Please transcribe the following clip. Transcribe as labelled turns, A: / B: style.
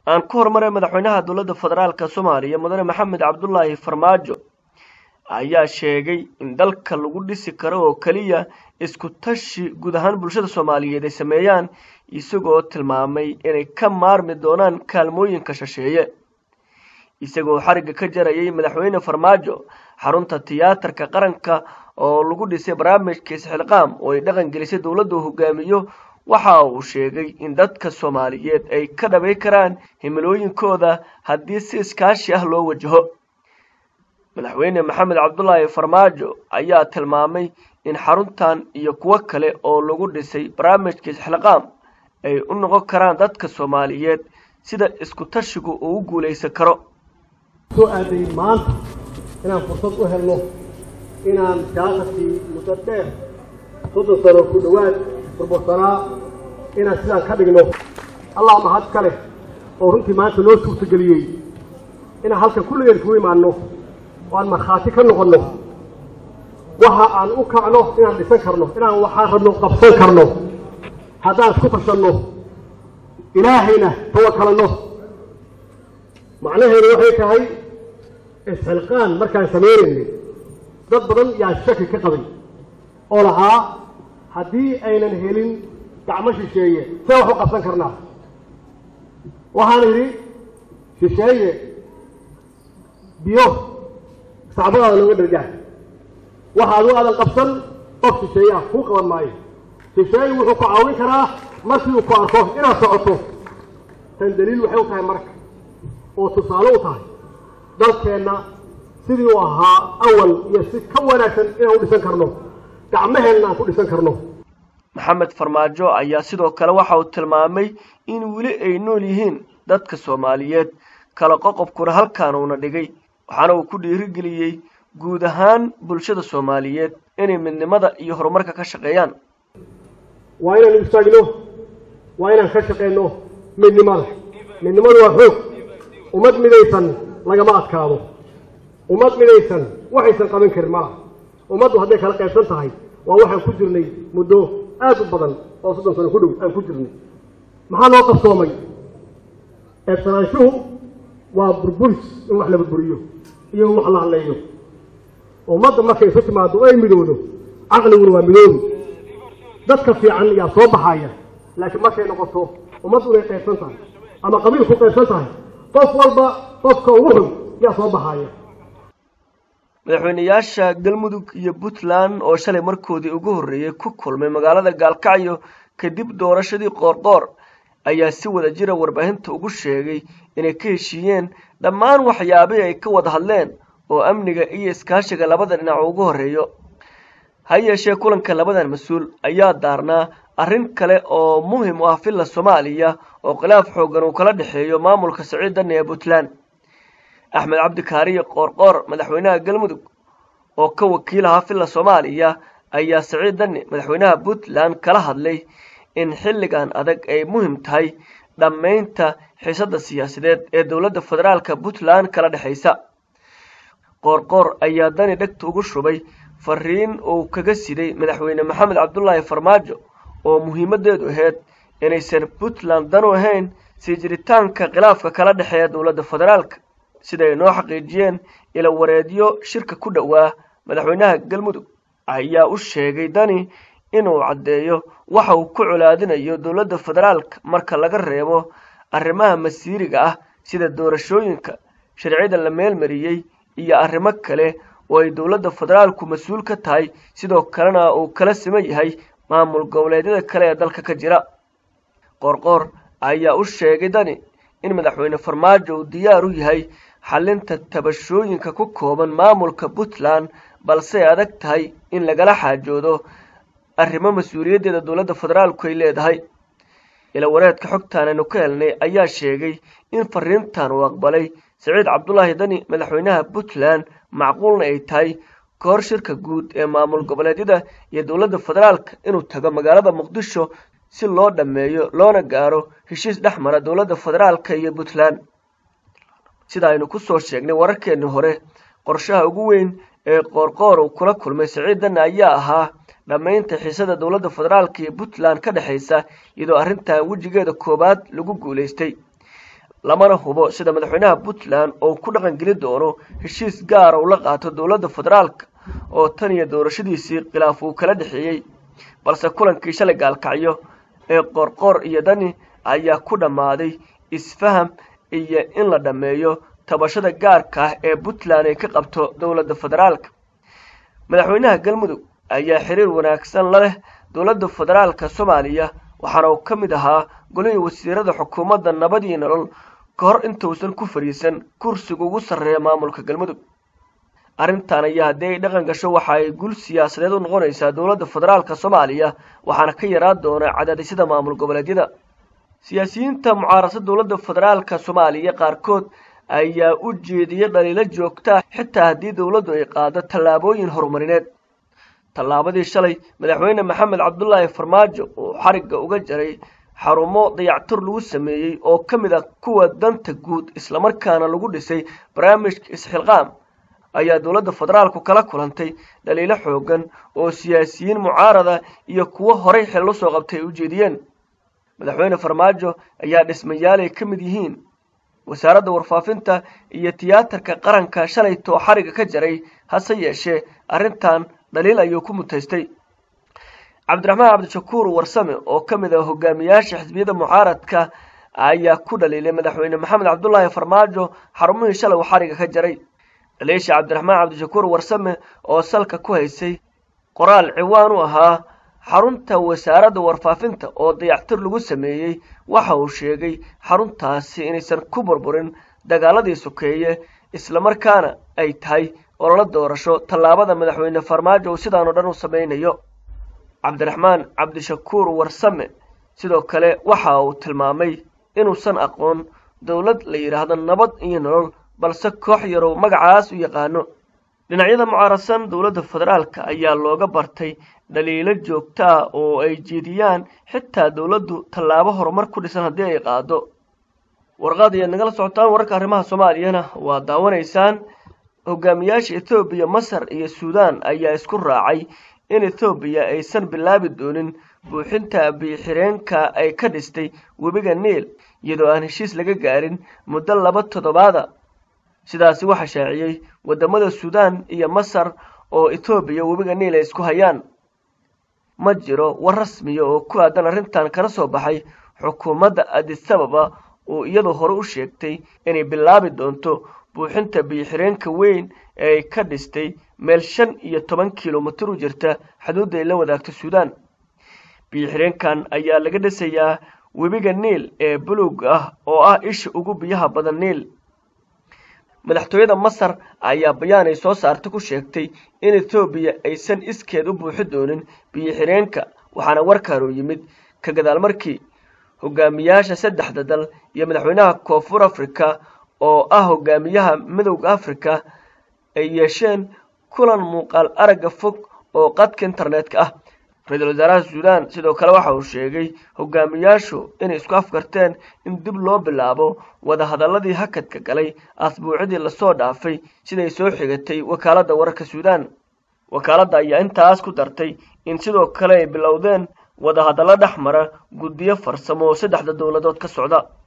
A: aan ku horumaray madaxweynaha dowladda federaalka soomaaliya mudane maxamed cabdulaahi farmaajo ayaa sheegay in dalka lagu dhisi karo oo keliya isku tashi guud ahaan bulshada soomaaliyeed ay sameeyaan isagoo tilmaamay inay ka maarmi doonaan kaalmooyinka shisheeye isagoo xarigga ka jarayay madaxweyne farmaajo xarunta tiyaatarka qaranka oo lagu dhisay barnaamijka isxilqaam oo ay dhaqan gelisay dowladda uu hogaamiyo waxa uu sheegay in dadka soomaaliyeed ay ka dhabay karaan himilooyinkooda haddii si iskaashi ah loo wajaho madaxweyne maxamed cabdulaahi farmaajo ayaa tilmaamay in xaruntan iyo kuwo kale oo lagu dhisay barnaamijka isxilqaam ay u noqon karaan dadka soomaaliyeed sida isku tashigu uu u guulaysan karo
B: soo aaday maanta inaan fursad u helno inaan siyaasadkii muddo dheer soddon sano ku dhowaad burbursanaa inaan sidaan ka dhigno allah mahad ka leh oo runtii maanta noo suurtageliyey inaan halkan kulligeen kugu imaanno oo aan markhaati ka noqonno waxa aan u kacno inaan dhisan karno inaan waxaan rabno qabsan karno haddaan isku tashanno ilaahayna tawakalanno macnaheedu waxay tahay isxilqaan markaan samaynayna dad badan yaa shaki ka qabay oo lahaa haddii aynan helin gacmo shisheeye see wax u qabsan karnaa waxaan idhi shisheeye biyo sacbadaada looga dhargaa waxa adigu aadan qabsan qof shisheeye ah kuu qaban maayo shisheeye wuxuu ku caawin karaa markii uu ku arko inaad socoto tan daliil waxay u tahay marka oo tusaale u tahay dalkeenna sidii uu ahaa awal iyo si ka wanaagsan inaan u dhisan karno gacmaheenna aan ku dhisan karno
A: maxamed farmaajo ayaa sidoo kale waxa uu tilmaamay in weli ay nool yihiin dadka soomaaliyeed kala qoqobkuna halkaan uuna dhigay waxaana uu ku dhiirigeliyey guud ahaan bulshada soomaaliyeed inay midnimada iyo horumarka ka shaqeeyaan
B: waa inaan istaagno waa inaan ka shaqeyno midnimada midnimadu waa xoog ummad midaysan lagama adkaado ummad midaysan waxaysan qaban karin malaha ummaddu hadday kala qaybsan tahay waa waxaan ku jirnay muddo aad u badan oo soddon sano ku dhow aan ku jirnay maxaa loo qabsoomay eebsanaanshuhu waa burburis in wax la burburiyo iyo in wax la hadleeyo ummadda markay isu timaado oo ay midowdo caqliguna waa midoobi dadka fiican yaa soo baxaya laakiin markay noqoto ummaddu inay qaybsan tahay ama qabiil ku qaybsan tahay qof walba qofka ugu xun yaa soo baxaya
A: madaxweyneyaasha galmudug iyo puntland oo shalay markoodii ugu horreeyey ku kulmay magaalada gaalkacyo kadib doorashadii qoorqoor ayaa si wada jira warbaahinta ugu sheegay inay ka heshiiyeen dhammaan waxyaabihii ay ka wada hadleen oo amniga iyo iskaashiga labada dhinac ugu horreeyo ha yeeshee kulanka labadan mas-uul ayaa daarnaa arrin kale oo muhim u ah villa soomaaliya oo khilaaf xooggan uu kala dhexeeyo maamulka siciid danne ee puntland axmed cabdikaariye qoorqoor madaxweynaha galmudug oo ka wakiil ahaa villa soomaaliya ayaa siciid danne madaxweynaha puntland kala hadlay in xilligan adag ay muhim tahay dhammaynta xiisadda siyaasadeed ee dowladda federaalka puntland kala dhexaysa qoorqoor ayaa dani dhegta ugu shubay fariin uu kaga siday madaxweyne maxamed cabdulaahi farmaajo oo muhiimaddeedu ahayd inaysan puntland danu ahayn sii jiritaanka khilaafka kala dhexeeya dowladda federaalka siday noo xaqiijiyeen ila wareedyo shirka ku dhowaa madaxweynaha galmudug ayaa u sheegay dani inuu caddeeyo waxa uu ku colaadinayo dowladda federaalka marka laga reebo arrimaha masiiriga ah sida doorashooyinka sharciyada la meelmariyey iyo arrimo kale oo ay dowladda federaalku mas-uul ka tahay sidoo kalena uu kala siman yahay maamul goboleedyada kale ee dalka ka jira qoorqoor ayaa u sheegay dani in madaxweyne farmaajo uu diyaar u yahay xalinta tabashooyinka ku kooban maamulka puntland balse ay adag tahay in lagala xaajoodo arrimo mas-uuliyaddeeda dowladda federaalku ay leedahay ila wareedka xogtaan aynu ka helnay ayaa sheegay in fariintan uu aqbalay siciid cabdulaahi dani madaxweynaha puntland macquulna ay tahay ka hor shirka guud ee maamul goboleedyada iyo dowladda federaalka inuu tago magaalada muqdisho si loo dhammeeyo loona gaaro heshiis dhex mara dowladda federaalka iyo puntland sida aynu ku soo sheegnay wararkeennii hore qorshaha ugu weyn ee qoorqoor uu kula kulmay siciid danne ayaa ahaa dhammaynta xiisada dowladda federaalka iyo puntland ka dhexaysa iyadoo arrintan wejigeeda koowaad lagu guulaystay lamana hubo sida madaxweynaha puntland oo ku dhaqangeli doono heshiis gaara uu la qaato dowladda federaalka oo tan iyo doorashadiisii khilaaf uu kala dhexeeyey balse kulankii shalay gaalkacyo ee qoorqoor iyo dani ayaa ku dhammaaday isfaham iyo in la dhammeeyo tabashada gaarka ah ee puntland ay ka qabto dowladda federaalka madaxweynaha galmudug ayaa xiriir wanaagsan la leh dowladda federaalka soomaaliya waxaana uu ka mid ahaa golihii wasiirada xukuumadda nabadii nolol ka hor intuusan ku fadhiisan kursiga ugu sarreeya maamulka galmudug arrintan ayaa haddii ay dhaqan gasho waxa ay gul siyaasadeed u noqonaysaa dowladda federaalka soomaaliya waxaana ka yaraan doona cadaadisyada maamul goboleedyada siyaasiyiinta mucaarasa dowladda federaalka soomaaliya qaarkood ayaa u jeediyay dhaliilo joogtaa xitaa haddii dowladdu ay qaado tallaabooyin horumarineed tallaabadii shalay madaxweyne maxamed cabdulaahi farmaajo oo xarigga uga jaray xarumo dayactur lagu sameeyey oo ka mid ah kuwa danta guud islamarkaana lagu dhisay barnaamijka isxilqaam ayaa dowladda federaalku kala kulantay dhaliilo xoogan oo siyaasiyiin mucaarada iyo kuwo horay xil u soo qabtay ay u jeediyeen madaxweyne farmaajo ayaa dhismayaal ay ka mid yihiin wasaaradda warfaafinta iyo tiyaatarka qaranka shalaytoo xarigga ka jaray hase yeeshee arrintan dhaliil ayuu ku mutaystay cabdiraxmaan cabdishakuur warsame oo ka mid ah hogaamiyaasha xisbiyada mucaaradka ayaa ku dhaliilay madaxweyne maxamed cabdulaahi farmaajo xarumihii shalay uu xarigga ka jaray dhaliisha cabdiraxmaan cabdishakuur warsame oo salka ku haysay qoraal ciwaan u ahaa xarunta wasaaradda warfaafinta oo dayactir lagu sameeyey waxa uu sheegay xaruntaasi inaysan ku burburin dagaaladii sokeeye islamarkaana ay tahay ololo doorasho tallaabada madaxweyne farmaajo uu sidaanoo dhan u samaynayo cabdiraxmaan cabdishakuur warsame sidoo kale waxa uu tilmaamay inuusan aqoon dowlad la yidhaahdo nabad iyo nolol balse koox yarow magacaas u yaqaano dhinacyada mucaarasan dowladda federaalka ayaa looga bartay dhaliilo joogto ah oo ay jeediyaan xitaa dowladdu tallaabo horumar ku dhisan haddii ay qaado warqaad ayaad nagala socotaan wararka arrimaha soomaaliyana waa daawanaysaan hogaamiyaasha ethoobiya masar iyo suudaan ayaa isku raacay in ethoobiya aysan bilaabi doonin buuxinta biixireenka ay ka dhistay webiga niil iyadoo aan heshiis laga gaarin muddo laba toddobaada sidaasi waxaa shaaciyey waddamada suudaan iyo masar oo ethoobiya webiga niil ay isku hayaan ma jiro war rasmiya oo ku aadan arrintan kala soo baxay xukuumadda adisababa oo iyadoo hore u sheegtay inay bilaabi doonto buuxinta biyoxireenka weyn ee ay ka dhistay meel shan iyo toban kilomitir u jirta xuduudda ay la wadaagto suudaan biyoxireenkan ayaa laga dhisayaa webiga niil ee buluug ah oo ah isha ugu biyaha badan niil madaxtooyada masar ayaa bayaan ay soo saarta ku sheegtay in ethoobiya aysan iskeed u buuxi doonin biyoxireenka waxaana warkaanu yimid ka gadaal markii hogaamiyaasha saddexda dal iyo madaxweynaha koonfur africa oo ah hogaamiyaha midowda africa ay yeesheen kulan muuqaal aragga fog oo qadka internetka ah ra-iisul wasaaraha suudaan sidoo kale waxa uu sheegay hogaamiyaashu inay isku afkarteen in dib loo bilaabo wadahadalladii hakadka galay asbuucidii lasoo dhaafay siday soo xigatay wakaaladda wararka suudaan wakaaladda ayaa intaas ku dartay in sidoo kale ay bilowdeen wadahadallo dhex mara guddiyo farsamo oo saddexda dowladood ka socda